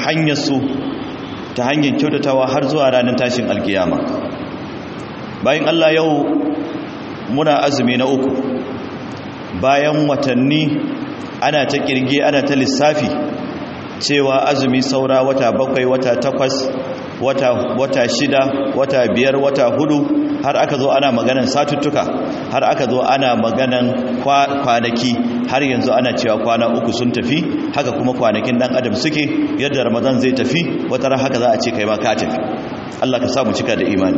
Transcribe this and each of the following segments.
hanyar su ta hanyar kyautatawa har zuwa ranar tashin alkiyama bayan Allah yau muna azumi na uku bayan watanni ana ta kirge ana ta lissafi cewa azumi saura wata bakwai wata takwas wata, wata shida wata biyar wata hudu har aka zo ana maganan satuttuka har aka zo ana maganan kwanaki har yanzu ana cewa kwana uku sun tafi haka kuma kwanakin dan adam suke yadda ramadan zai tafi wata ran haka za a ce kai ma ka tafi Allah ka samu cika da imani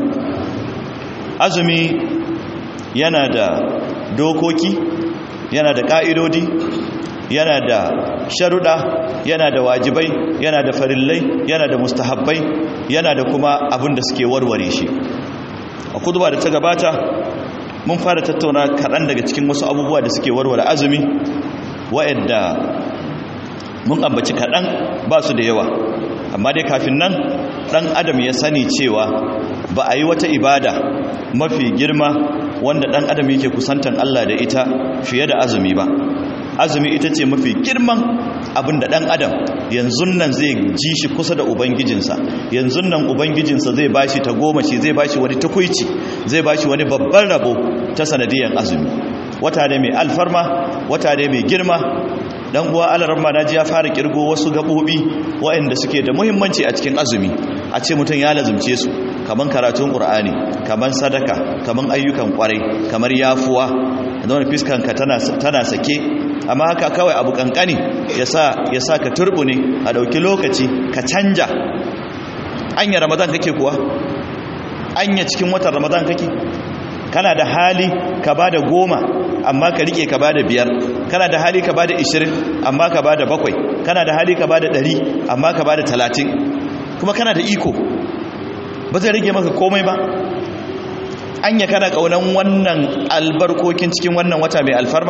azumi yana da dokoki yana da ka'idodi yana da sharuɗa yana da wajibai yana da farillai yana da mustahabbai yana da kuma abin da suke warware shi a kuduba da ta gabata mun fara tattauna kaɗan daga cikin wasu abubuwa da suke warware azumi wa'yanda mun ambaci kaɗan ba su da yawa amma dai kafin nan ɗan adam ya sani cewa ba a yi wata ibada mafi girma wanda ɗan adam yake kusantan Allah da ita fiye da azumi ba azumi ita ce mafi girman abin da ɗan adam yanzu nan zai ji shi kusa da ubangijinsa yanzu nan ubangijinsa zai bashi ta goma shi zai bashi wani tukuici zai bashi wani babban rabo ta sanadiyan azumi wata ne mai alfarma wata ne mai girma dan uwa alarma naji ya fara kirgo wasu gabobi waɗanda suke da muhimmanci a cikin azumi a ce mutum ya lazumce su kaman karatun qur'ani kaman sadaka kaman ayyukan kwarai kamar yafuwa zama fiskanka tana tana sake amma haka kawai abu kankani yasa yasa ka turbune a dauki lokaci ka canja anya ramadan kake kuwa anya cikin watan ramadan kake kana da hali ka bada goma amma ka rike ka bada biyar kana da hali ka bada ishirin amma ka bada bakwai kana da hali ka bada ɗari amma ka bada talatin kuma kana da iko ba zai rage maka komai ba anya kana kaunan wannan albarkokin cikin wannan wata mai alfarma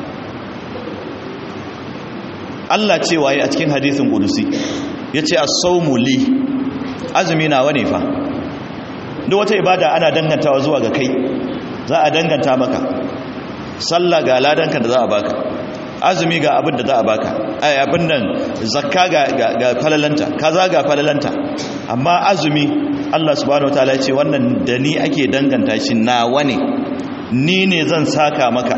Allah ce waye a cikin hadisin kudusi yace as-sawmu li azumi nawa ne fa duk wata ibada ana dangantawa zuwa ga kai za a danganta maka sallah ga ladanka da za a baka azumi ga abin da za a baka ai abin nan zakka ga ga falalanta kaza ga falalanta amma azumi Allah subhanahu wataala ya ce wannan da ni ake danganta shi nawa ne ni ne zan saka maka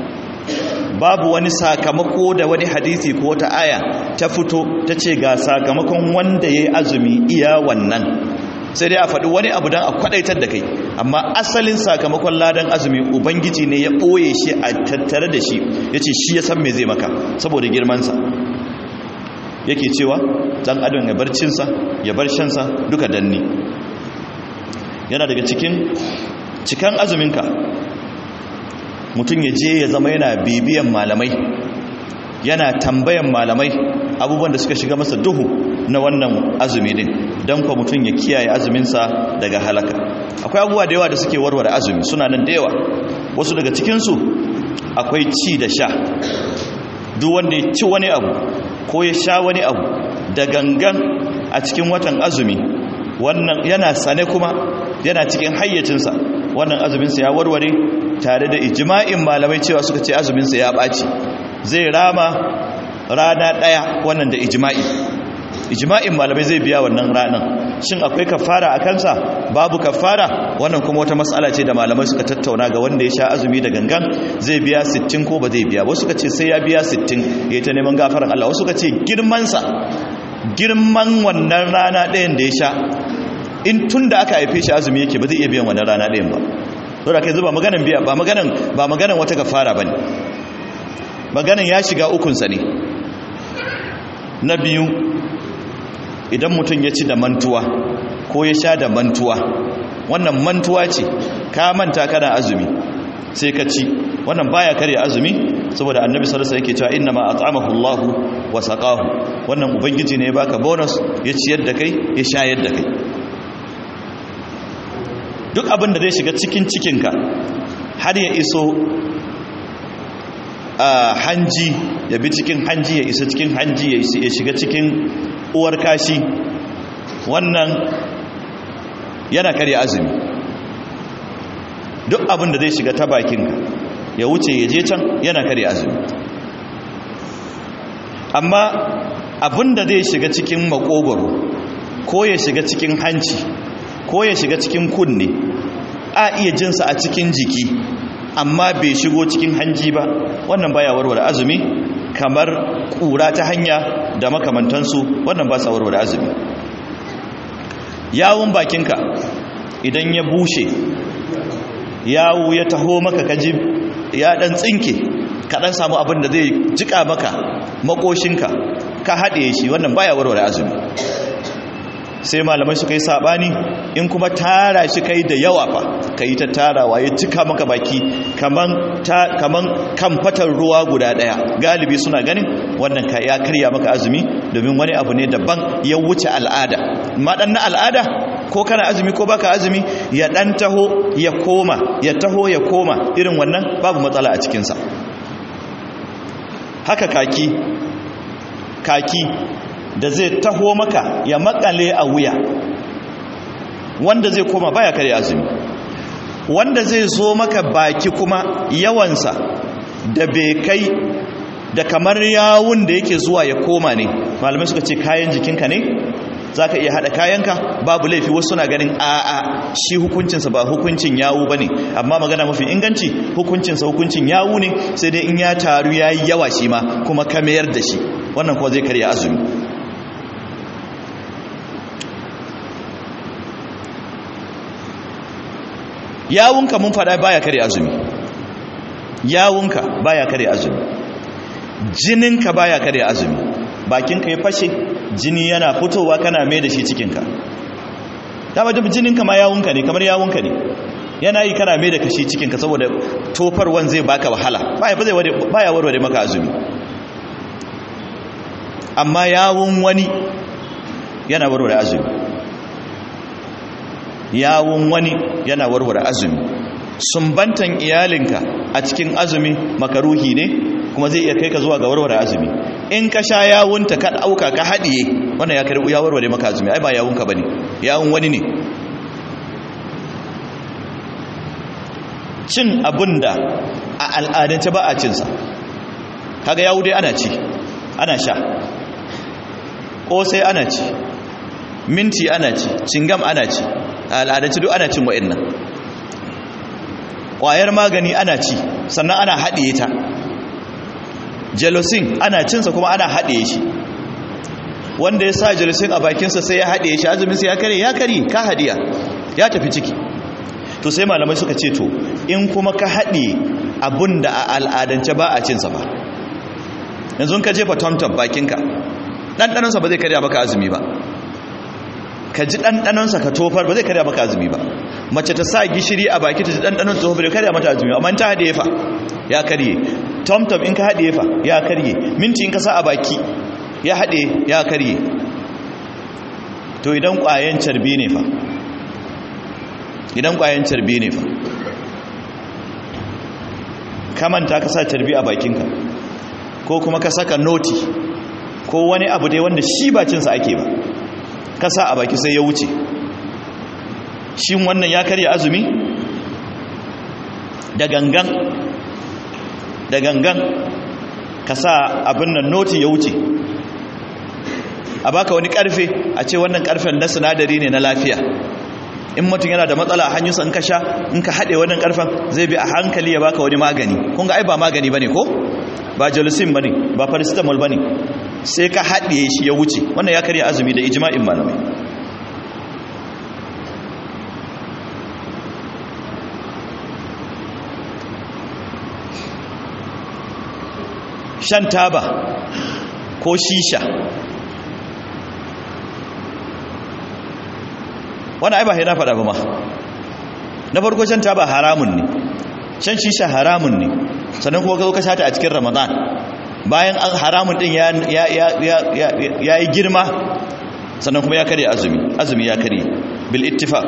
babu wani sakamako da wani hadisi ko wata aya ta fito ta ce ga sakamakon wanda ya yi azumi iya wannan sai dai a faɗi wani abu don a kwaɗaitar da kai amma asalin sakamakon ladan azumi ubangiji ne ya ɓoye shi a tattare da shi ya ce shi ya san me zai maka saboda girmansa yake cewa ɗan adam ya bar cinsa ya bar shansa duka danni yana daga cikin cikan azuminka mutum ya je ya zama yana bibiyan malamai yana tambayan malamai abubuwan da suka shiga masa duhu na wannan azumi din don kwa mutum ya kiyaye azuminsa daga halaka akwai abubuwa da yawa da suke warware azumi suna nan da yawa wasu daga cikinsu akwai ci da sha duk wanda ya ci wani abu ko ya sha wani abu da gangan a cikin watan azumi wannan yana sane kuma yana cikin hayyacinsa wannan azuminsa ya warware tare da ijma'in malamai cewa suka ce azuminsa ya ɓaci zai rama rana ɗaya wannan da ijma'i ijma'in malamai zai biya wannan ranar shin akwai kafara a kansa babu kafara wannan kuma wata matsala ce da malamai suka tattauna ga wanda ya sha azumi da gangan zai biya 60 ko ba zai biya wasu suka ce sai ya biya 60 ya ta neman gafaran Allah wasu suka ce girmansa girman wannan rana ɗayan da ya sha in tun da aka haife shi azumi yake ba zai iya biyan wannan rana ɗayan ba saboda kai zuba maganan biya ba maganan ba maganan wata kafara bane maganan ya shiga ukunsa ne na biyu idan mutum ya ci da mantuwa ko ya sha da mantuwa wannan mantuwa ce ka manta kana azumi sai ka ci wannan baya karya azumi saboda annabi sallallahu alaihi wasallam yake cewa inna ma at'amahu Allah wa saqahu wannan ubangiji ne ya baka bonus ya ciyar da kai ya shayar da kai duk abin da zai shiga cikin cikinka har ya iso a hanji ya bi cikin hanji ya isa cikin hanji ya shiga cikin uwar kashi wannan yana karya azumi duk abin da zai shiga ta bakinka ya wuce ya je can yana karya azumi amma abinda zai shiga cikin makogoro ko ya shiga cikin hanci ko ya shiga cikin kunne a iya jinsa a cikin jiki amma bai shigo cikin hanji ba wannan baya warware azumi kamar kura ta hanya da makamantansu wannan ba sa warware azumi yawun bakinka idan ya bushe yawu ya taho maka kaji ya dan tsinke ka dan samu abin da zai jika maka makoshinka ka haɗe shi wannan baya warware azumi sai malamai suka yi sabani in kuma tara shi kai da yawa fa ka yi ta tarawa ya cika maka baki kaman ta kaman kan fatar ruwa guda daya galibi suna ganin wannan ka ya karya maka azumi domin wani abu ne daban ya wuce al'ada amma dan na al'ada ko kana azumi ko baka azumi ya dan taho ya koma ya taho ya koma irin wannan babu matsala a cikin sa haka kaki kaki da zai taho maka ya makale a wuya wanda zai koma baya kare azumi wanda zai zo maka baki kuma yawansa da bai kai da kamar yawun da yake zuwa ya koma ne malamai suka ce kayan jikinka ne za ka iya haɗa kayanka babu laifi wasu suna ganin a'a shi hukuncinsa ba hukuncin yawu ba ne amma magana mafi inganci hukuncinsa hukuncin yawu ne sai dai in ya taru ya yi yawa shi ma kuma ka mayar da shi wannan kuwa zai karya azumi yawunka mun fada baya kare azumi yawunka baya kare azumi jininka baya kare azumi bakinka ya fashe jini yana fitowa kana mai da shi cikinka dama duk jininka ma yawunka ne kamar yawunka ne yana yi kana mai da kashi cikinka saboda tofarwan zai baka wahala baya ba zai baya warware maka azumi amma yawun wani yana warware azumi yawun wani yana warware azumi sumbantan iyalinka a cikin azumi makaruhi ne kuma zai iya kai ka zuwa ga warware azumi in ka sha yawunta ka dauka ka haɗiye wannan ya karɓi ya warware maka azumi ai ba yawunka bane yawun wani ne cin abunda a al'adance ba a cinsa kaga yawu dai ana ci ana sha ƙosai ana ci minti ana ci cingam ana ci a al'adance duk ana cin wa'in nan ƙwayar magani ana ci sannan ana haɗiye ta jealosin ana cinsa kuma ana haɗiye shi wanda ya sa jealosin a bakinsa sai ya haɗiye shi azuminsa ya kare ya kare ka hadiya ya tafi ciki to sai malamai suka ce to in kuma ka haɗiye abin da a al'adance ba a cinsa ba yanzu ka jefa tomtom bakinka ɗanɗanonsa ba zai karya maka azumi ba ka ji ɗanɗanonsa ka tofar ba zai karya maka azumi ba mace ta sa gishiri a baki ta ji ɗanɗanon tofar bai karya mata azumi amma ta haɗe fa ya karye tomtom in ka haɗe fa ya karye minti in ka sa a baki ya haɗe ya karye to idan ƙwayen carbi ne fa idan ƙwayen carbi ne fa kamanta ka sa carbi a bakinka ko kuma ka saka noti ko wani abu dai wanda shi ba cinsa ake ba kasa a baki sai ya wuce shin wannan ya karya azumi da gangan da gangan kasa abin nan noti ya wuce a baka wani karfe a ce wannan karfen na sinadari ne na lafiya in mutum yana da matsala a hanyarsa in ka sha in ka haɗe wannan karfen zai bi a hankali ya baka wani magani kun ga ai ba magani bane ko ba jalusin bane ba paracetamol bane sai ka haɗe shi ya wuce wannan ya karya azumi da ijma'in malamai shan taba ko shisha wani ai ba na faɗa ba ma na farko shan taba haramun ne shan shisha haramun ne sannan kuma ka zo ka shata a cikin ramadan bayan an haramun din ya yi girma sannan kuma ya karye azumi azumi ya karye bil ittifaq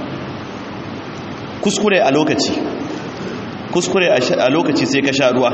kuskure a lokaci kuskure a lokaci sai ka sha ruwa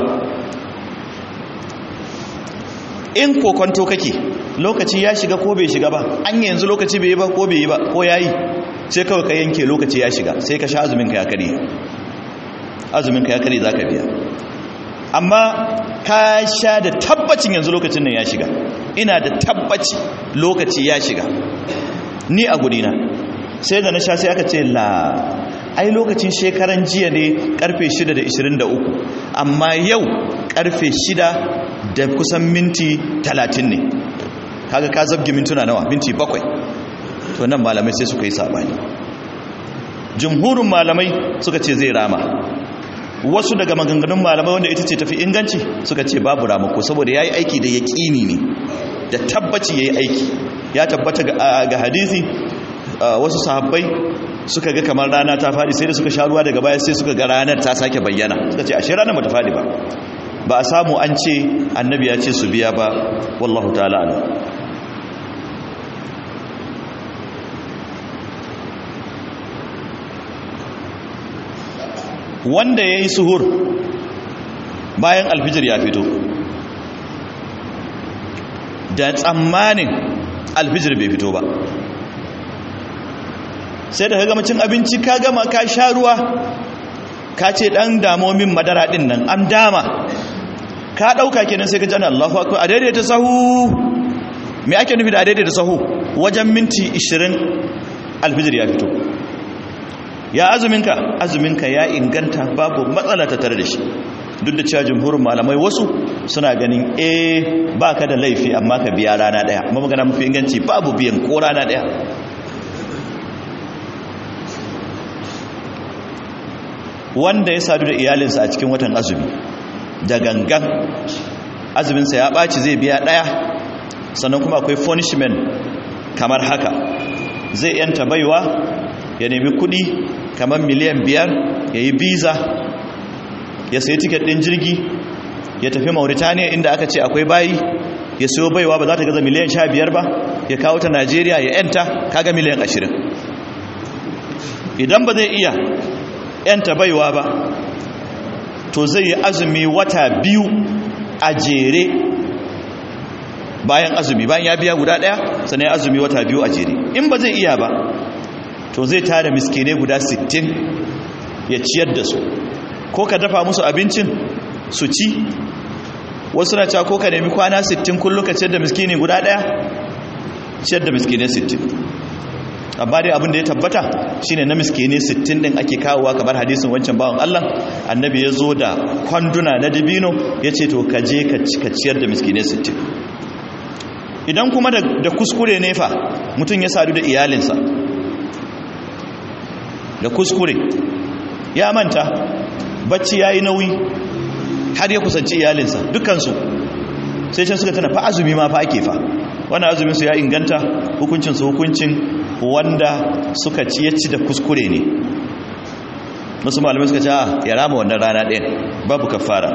in kokonto kake lokaci ya shiga ko bai shiga ba an yanzu lokaci bai yi ba ko bai yi ba ko yayi sai kawai ka yanke lokaci ya shiga sai ka sha azumin ka ya karye azumin ka ya karye zaka biya amma ka sha da tabbacin yanzu lokacin nan ya shiga ina da tabbaci lokaci ya shiga ni a gudina sai da na sha sai aka ce la ai lokacin shekaran jiya ne karfe 6 da 23 amma yau karfe 6 da kusan minti 30 ne kaga ka zabge mintuna nawa minti 7 to nan malamai sai suka yi sabani jumhurin malamai suka ce zai rama wasu daga maganganun malamai wanda ita ce tafi inganci suka ce babu ramako saboda ya yi aiki da yaƙini ne da tabbaci ya yi aiki ya tabbata ga hadisi wasu sahabbai suka ga kamar rana ta faɗi sai da suka sha ruwa daga baya sai suka ga ranar ta sake bayyana suka ce ashe ranar ba ta faɗi ba ba a samu an ce annabi ya ce su biya ba wallahu ta'ala ala wanda ya yi suhur bayan alfijir ya fito da tsammanin alfijir bai fito ba sai da ka gama cin abinci ka gama ka sha ruwa ka ce dan damomin madara din nan an dama ka dauka kenan sai ka jana Allahu akbar a daidaita sahu me ake nufi da a daidaita sahu wajen minti 20 alfijir ya fito ya azuminka azuminka ya inganta babu matsala ta tare da shi duk da cewa jumhurin malamai wasu suna ganin eh baka da laifi amma ka biya rana daya amma magana mafi inganci babu biyan ko rana daya wanda ya sadu da iyalinsa a cikin watan azumi da gangan azuminsa ya ɓaci zai biya ɗaya sannan kuma akwai punishment kamar haka zai yanta baiwa ya nemi kuɗi kamar miliyan biyar ya yi biza ya sayi tiket ɗin jirgi ya tafi mauritaniya inda aka ce akwai bayi ya siyo baiwa ba za ta gaza miliyan sha biyar ba ya kawo ta najeriya ya yanta kaga miliyan ashirin idan ba zai iya yanta baiwa ba to zai yi azumi wata biyu a jere bayan azumi bayan ya biya guda daya sannan ya azumi wata biyu a jere in ba zai iya ba to zai tara miskinai guda 60 ya ciyar da su ko ka dafa musu abincin su ci wasu na cewa ko ka nemi kwana 60 kullum ka ciyar da miskini guda daya ciyar da miskinai 60 amma dai abin da ya tabbata shine na miskini 60 din ake kawowa kamar hadisin wancan bawan Allah annabi ya zo da kwanduna na dabino ya ce to kaje ka ciyar da miskini 60 idan kuma da kuskure ne fa mutum ya sadu da iyalinsa da kuskure ya manta bacci ya yi nauyi har ya kusanci iyalinsa dukansu sai can suka tana fa azumi ma fa ake fa wannan azumin su ya inganta hukuncin su hukuncin wanda suka ci ya ci da kuskure ne wasu malamai suka ce ya rama wannan rana ɗaya babu kafara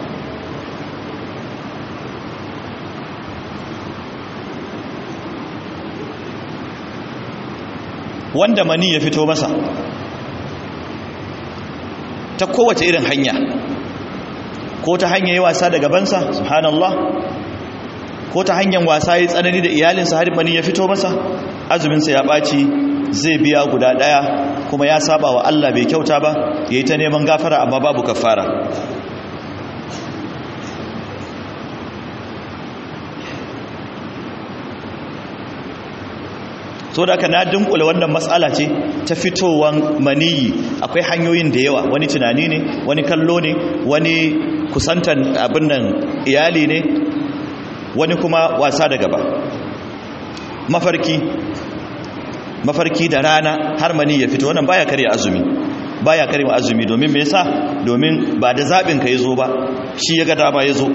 wanda mani ya fito masa ta kowace irin hanya ko ta hanyar yi wasa da gabansa subhanallah ko ta hanyar wasa ya tsanani da iyalinsa har mani ya fito masa azuminsa ya ɓaci zai biya guda ɗaya kuma ya saba wa Allah bai kyauta ba ya yi ta neman gafara amma babu kafara so da aka na dunkule wannan matsala ce ta fitowan maniyi akwai hanyoyin da yawa wani tunani ne wani kallo ne wani kusantan abin nan iyali ne wani kuma wasa da gaba mafarki mafarki da rana har mani ya fito wannan baya karya azumi baya karya azumi domin me yasa domin ba da zabin ka yazo ba shi ya ga dama yazo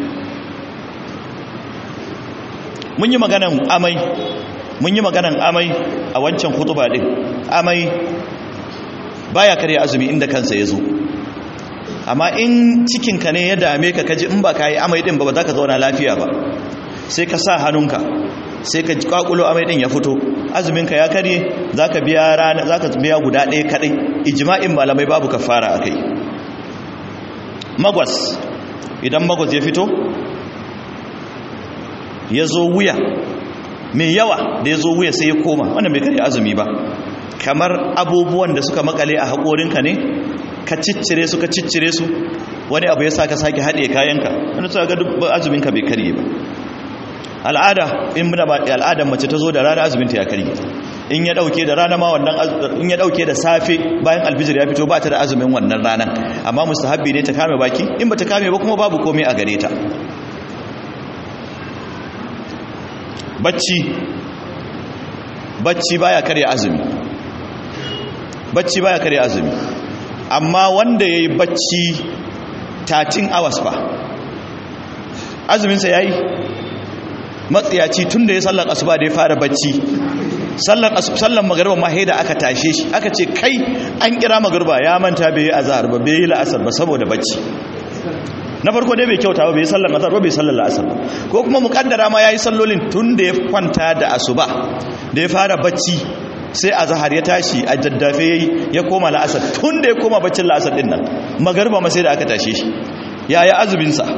mun yi maganan amai mun yi maganan amai a wancan kutuba din amai baya karya azumi inda kansa yazo amma in cikinka ne ya dame ka kaji in ba ka yi amai din ba ba za ka zauna lafiya ba sai ka sa hannunka sai ka kwakulo amai din ya fito azuminka ya karye zaka biya rana zaka biya guda ɗaya kadai ijma'in malamai babu kafara akai magwas idan magwas ya fito ya zo wuya mai yawa da ya zo wuya sai ya koma wannan bai karye azumi ba kamar abubuwan da suka makale a haƙorinka ne ka ciccire su ka ciccire su wani abu ya sa ka sake haɗe kayanka wani suka ga azuminka bai karye ba al'ada in muna ba al'adar mace ta zo da rana azumin ta ya karye in ya dauke da rana ma wannan in ya dauke da safe bayan alfijir ya fito ba ta da azumin wannan ranan amma mustahabbi ne ta kame baki in ba ta kame ba kuma babu komai a gare ta bacci bacci baya karya azumi bacci baya karya azumi amma wanda yayi bacci 13 hours ba azumin sa yayi matsiyaci tunda ya sallar asuba da ya fara bacci sallar sallar magriba ma da aka tashe shi aka ce kai an kira magriba ya manta bai yi azhar ba bai yi la'asar ba saboda bacci na farko dai bai kyauta ba bai sallar azhar ba bai sallar la'asar ba ko kuma mukaddara ma yayi sallolin tun da ya kwanta da asuba da ya fara bacci sai azhar ya tashi a daddafe yayi ya koma la'asar tun da ya koma baccin la'asar din nan magriba ma sai da aka tashe shi yaya azumin sa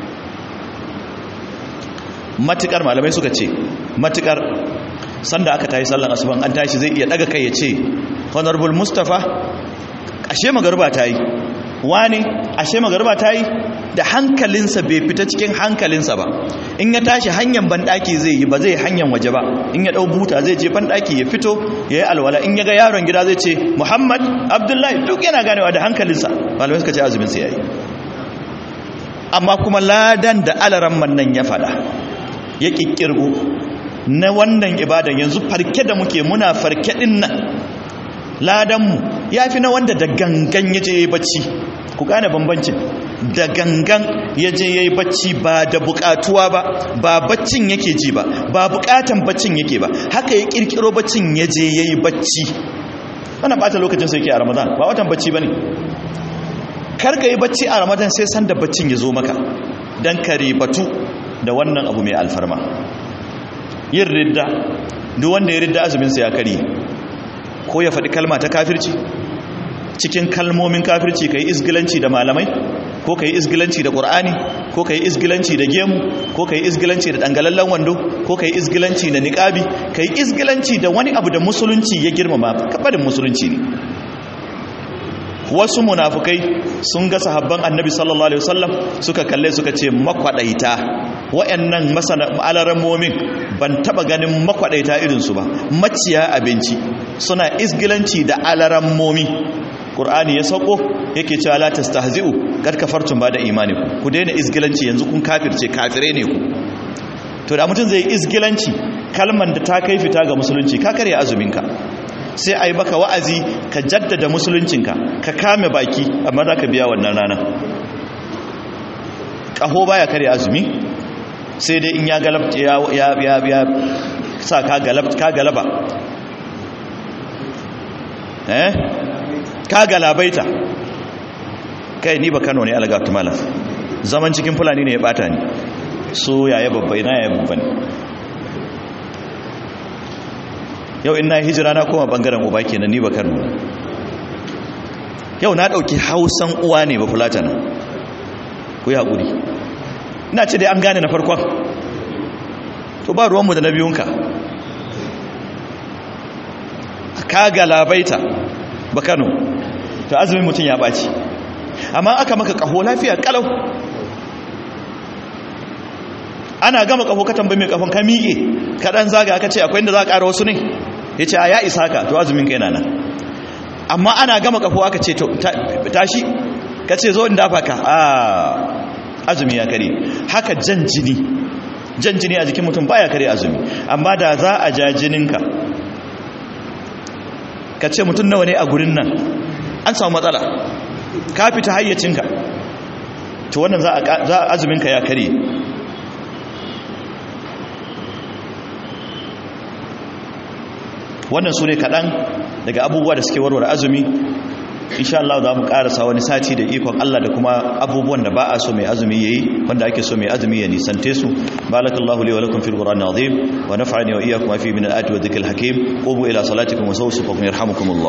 matukar malamai suka ce matukar sanda aka tayi sallar asuban an tashi zai iya daga kai ya ce honorable mustafa ashe magriba tayi wani ashe magarba ta yi da hankalinsa bai fita cikin hankalinsa ba in ya tashi hanyar banɗaki zai yi ba zai hanyar waje ba in ya ɗau buta zai je banɗaki ya fito ya yi alwala in ya ga yaron gida zai ce muhammad abdullahi duk yana ganewa da hankalinsa malamai suka ce azuminsa ya yi amma kuma ladan da alaran nan ya faɗa ya ƙiƙƙirgo na wannan ibadan yanzu farke da muke muna farke ɗin nan ladanmu ya fi na wanda da gangan ya je ya yi bacci ku gane bambancin da gangan ya je ya yi bacci ba da bukatuwa ba ba baccin yake ji ba ba bukatan baccin yake ba haka ya kirkiro baccin ya je ya yi bacci wana bata lokacin sai ke a ramadan ba watan bacci ba ne karka yi bacci a ramadan sai sanda baccin ya zo maka don ka ribatu da wannan abu mai alfarma yin ridda duk wanda ya ridda azuminsa ya karye ko ya faɗi kalma ta kafirci cikin kalmomin kafirci ka yi izgilanci da malamai ko ka yi izgilanci da ƙur'ani ko ka yi izgilanci da gemu ko ka yi izgilanci da ɗangalallen wando ko ka yi izgilanci da niƙabi ka yi izgilanci da wani abu da musulunci ya girmama kafaɗin musulunci ne wasu munafukai sun ga sahabban annabi sallallahu alaihi wasallam suka kalle suka ce makwadaita wayannan masana alarammomin ban taba ganin makwadaita irin su ba maciya abinci suna isgilanci da alarammomi qur'ani ya sauko yake cewa la tastahzi'u kad kafartum bada imanikum ku daina isgilanci yanzu kun kafirce kafire ne ku to da mutum zai isgilanci kalman da ta kai fita ga musulunci ka kare azuminka sai a yi baka wa'azi ka jaddada musuluncinka ka kame baki amma za ka biya wannan rana ƙaho baya kare azumi sai dai in ya galabta ya sa ka galaba eh ka galabaita kai ni ba kano ne algatu malam zaman cikin fulani ne ya bata ni so yaya babbai na yaya babban yau in na hijira na koma bangaren uba kenan ni ba kano yau na dauki hausan uwa ne ba fulata na ku yi haƙuri ina ce dai an gane na farkon to ba ruwanmu da na biyunka ka galabaita ba kano to azumin mutum ya ɓaci amma aka maka ƙaho lafiya ƙalau ana gama ƙaho ka tambayi mai ƙafon ka miƙe kaɗan zaga aka ce akwai inda za a ƙara wasu ne ya ce a ya isa ka to azumin kai na nan amma ana gama ƙaho aka ce tashi ka ce zo in dafa ka a azumi ya kare haka jan jini jan jini a jikin mutum baya kare azumi amma da za a ja jininka ka ce mutum nawa ne a gurin nan an samu matsala ka fita hayyacinka to wannan za a azuminka ya kare wannan su ne kaɗan daga abubuwa da suke warware azumi insha Allah za mu karasa wani sati da ikon Allah da kuma abubuwan da ba a so mai azumi yayi wanda ake so mai azumi ya nisante su barakallahu li wa lakum fil qur'ani azim wa nafa'ani wa iyyakum fi min al-ayati wa dhikril hakim qumu ila salatikum wa sawfu yarhamukumullah